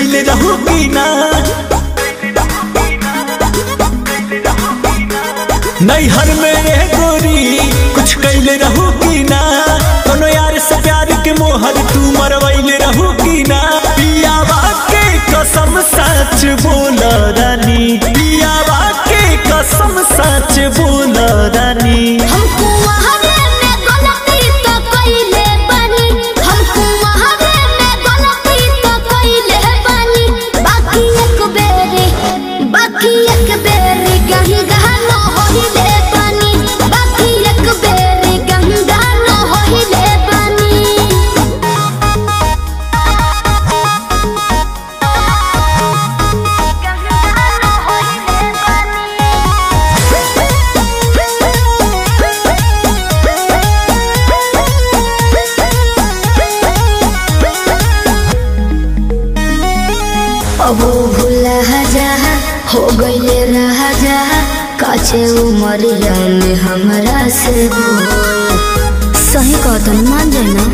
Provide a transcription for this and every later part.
कैले रहू की ना नैहर में रह गोरी कुछ कैले रहू की ना कोनो यार से प्यार के मोहर तू मरवैले रहू की ना पियावा के कसम सच बोल रानी पियावा के कसम सच बोल रानी हमको वहावे में गलती तो कइले बानी हमको वहावे में गलती तो कइले बानी बाकी एक बेरी बाकी एक बेरी कहीं गहनो होइले बानी बाकी एक बेरी कहीं गहनो होइले बानी अब भूला जा हो गईले रहा जा काचे उमरिया में हमरा से बोल सही कहतन मान जाए ना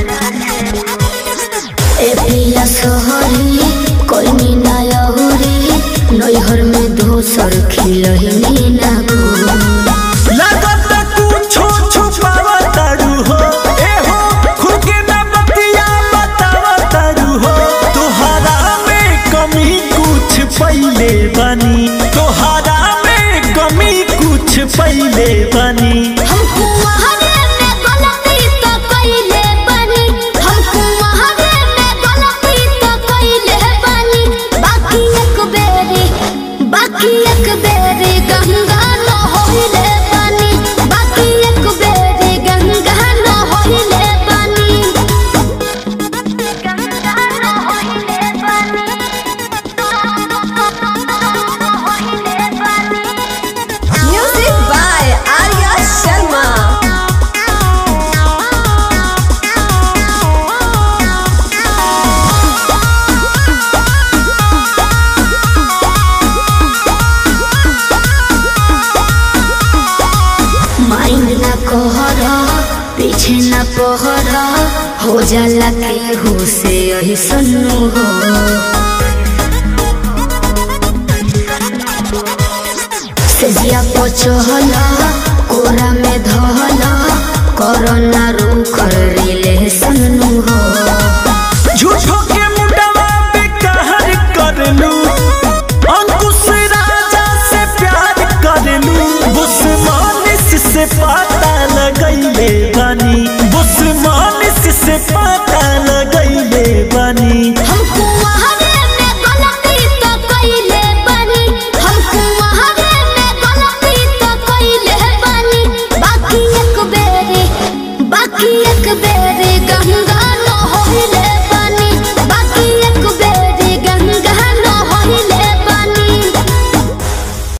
ए पिया सोहरी कोई मीना यहुरी नैहर में दोसर खिलही ना गोल लागत कुछो छुपावा तारू हो ए हो खुद के ना बतिया बतावा तारू हो तोहरा में कमी कुछ पहिले बनी तोहरा में कमी कुछ पहिले बनी हमको वहावे में गलती तो कइले बानी हमको वहावे में गलती तो कइले बानी बाकी एक बेरी बाकी एक बेरी गंगा न होइले बानी बाकी एक बेरी गंगा न होइले बानी गंगा न होइले बानी होइले बानी Music by Arya Sharma. Mind ना कहर पीछे ना पहर हो जाला के हो से यही सन्नु हो सेजिया पचहल कोरा में धहल कोरोना रूख रिले सन्नु हो झूठो के मुंडवा पे कहर कर लू अंकुश राजा से प्यार कर लू बुस्मानिस से पता लगैले बनी बुस्मानिस से पता